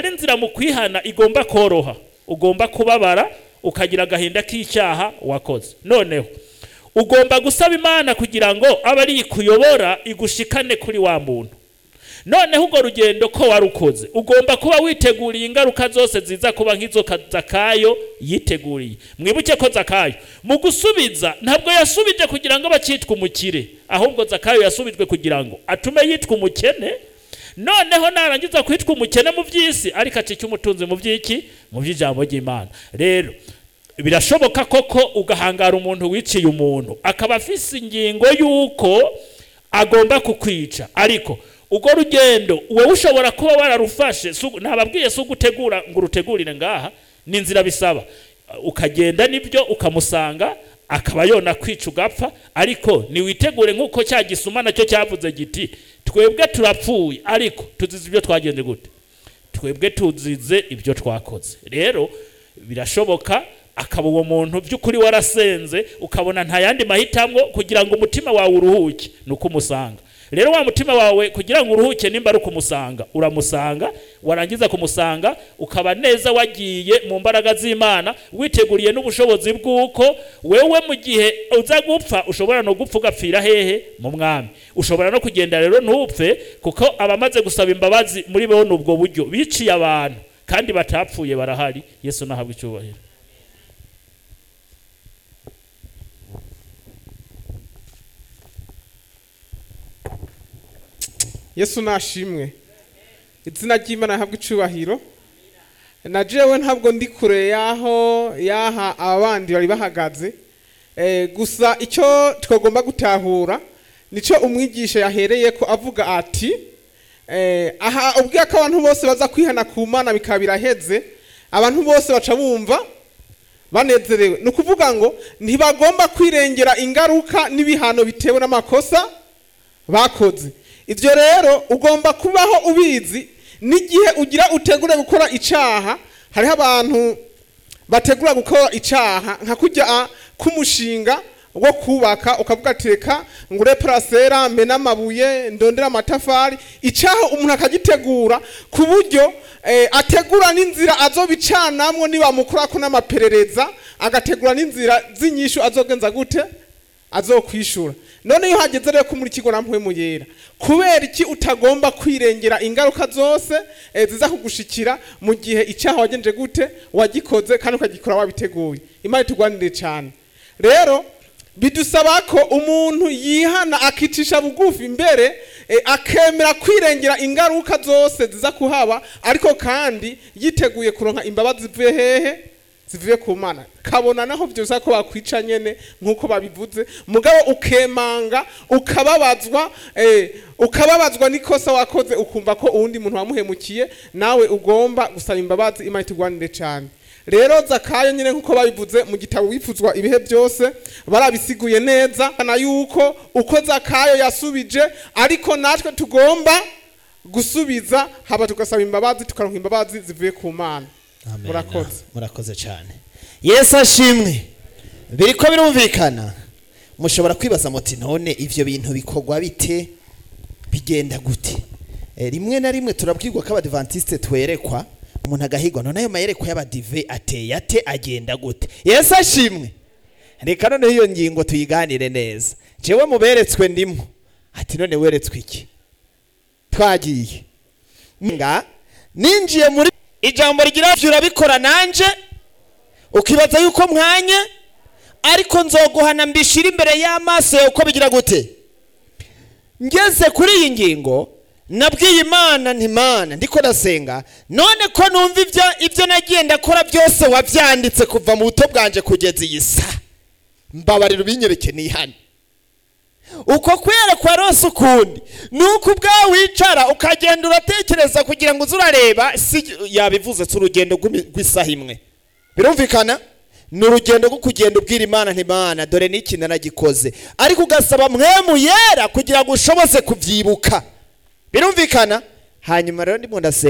ari inzira mu kwihana igomba koroha ugomba kubabara ukagira agahinda k'icyaha wakoze noneho ugomba gusaba imana kugira ngo abe ari ikuyobora igushikane kuri wa muntu noneho urwo rugendo ko warukoze ugomba kuba witeguriye ingaruka zose ziza kuba nk'izo ka- zakayo yiteguriye mwibuke ko zakayo mu gusubiza ntabwo yasubije kugira ngo abacitwe umukire ahubwo zakayo yasubijwe kugira ngo atume yitwa umukene noneho narangiza kwitwa umukene mu by'isi ariko acike umutunzi mu by'iki mu by'ijambo ry'imana rero birashoboka koko ugahangara umuntu wiciye umuntu akaba afise ingingo y'uko agomba kukwica ariko urwo rugendo wowe ushobora kuba wararufashe si ugu- ntababwiye si ugutegura ngo urutegurire ngaha ni inzira bisaba ukagenda nibyo ukamusanga akaba yona kwica ugapfa ariko niwitegure nk'uko cya gisuma nacyo cyavuze giti twebwe turapfuye ariko tuzize ibyo twagenze gute twebwe tuzize ibyo twakoze rero birashoboka akaba uwo muntu by'ukuri warasenze ukabona nta yandi mahitamo kugira ngo umutima wawe uruhuke ni uko umusanga rero wa mutima wawe kugira ngo uruhuke nimba ari ukumusanga uramusanga warangiza kumusanga ukaba neza wagiye mu mbaraga z'imana witeguriye n'ubushobozi bw'uko wewe mu gihe uza gupfa ushobora no gupfa ugapfira hehe mu mwami ushobora no kugenda rero ntupfe kuko abamaze gusaba imbabazi muri bene ubwo buryo biciye abantu kandi batapfuye barahari yesu nahabwa icyubahiro yesu nashimwe izina ry'imana rihabwa icubahiro na jewe ntabwo ndi kure y'aho y'aha abandi bari bahagaze Eh, gusa icyo twagomba gutahura nicyo umwigisha yahereye ko avuga ati eh, aha ubwiye ko abantu bose baza kwihana ku mana bikaba biraheze abantu bose baca bumva banezerewe ni ukuvuga ngo ntibagomba kwirengera ingaruka n'ibihano bitewe n'amakosa bakoze ibyo rero ugomba kubaho ubizi n'igihe ugira utegure gukora icyaha hariho abantu bategura gukora icyaha nka kujya k'umushinga wo kubaka ukavuga ati reka ngure parasera mena amabuye ndondera amatafari icyaha umuntu akagitegura ku buryo eh, ategura n'inzira azobicanamwo nibamukorako n'amaperereza agategura n'inzira z'inyishu azogenza gute azokwishura none iyo hageze rero ko muri kigo na mpwemu yera kubera iki utagomba kwirengera ingaruka zose eh, ziza kugushikira mu gihe icyaha wagenje gute wagikoze kandi ukagikora wabiteguye imana itugwanire cyane rero bidusaba ko umuntu yihana akicisha bugufi mbere eh, akemera kwirengera ingaruka zose ziza kuhaba ariko kandi yiteguye kuronka imbabazi zivuye hehe zivuye ku mana kabona naho byose ko bakwica nyene nk'uko babivuze mugabo ukemanga ukababazwa eh, ukababazwa n'ikosa wakoze ukumva ko uwundi muntu wamuhemukiye nawe ugomba gusaba imbabazi imana itugwanire cyane rero zakayo nyine nk'uko babivuze mu gitabo wifuzwa ibihe byose barabisiguye neza na yuko uko zakayo yasubije ariko natwe tugomba gusubiza haba tugasaba imbabazi tukaronka imbabazi zivuye ku mana Amen. Murakoze. murakoze cyane yesu ashimwe biriko birumvikana mushobora kwibaza muti none ivyo bintu bikorwa bite bigenda gute Eh, rimwe na rimwe turabwirwa ko abadivantiste twerekwa umuntu agahigwa none ayo mayerekwa y'abadive ateye ate agenda gute yesu ashimwe reka noneho iyo ngingo tuyiganire neza jewe muberetswe ndimo ati none weretswe iki twagiye nga ninjiye muri ijambo rigira ati urabikora nanje ukibaza yuko mwanye ariko nzoguhana mbishira imbere y'amaso yawe uko bigira gute ngeze kuri iyi ngingo nabwiye imana ntimana ndiko ndasenga none ko numva ibyo ibyo nagiye ndakora byose wabyanditse kuva mu buto bwanje kugeza iyi sa mbabarira ubinyereke nihane uko kwerekwa rose ukundi ni uko ubwawe wicara ukagenda uratekereza kugira ngo uze urareba si yabivuze si urugendo rw'imi- rw'isaha imwe birumvikana ni urugendo rwo kugenda ubwira imana ntimana dore n'iki naragikoze ariko ugasaba mwemu yera kugira ngo ushobose kubyibuka birumvikana hanyuma rero ndimo ndasenga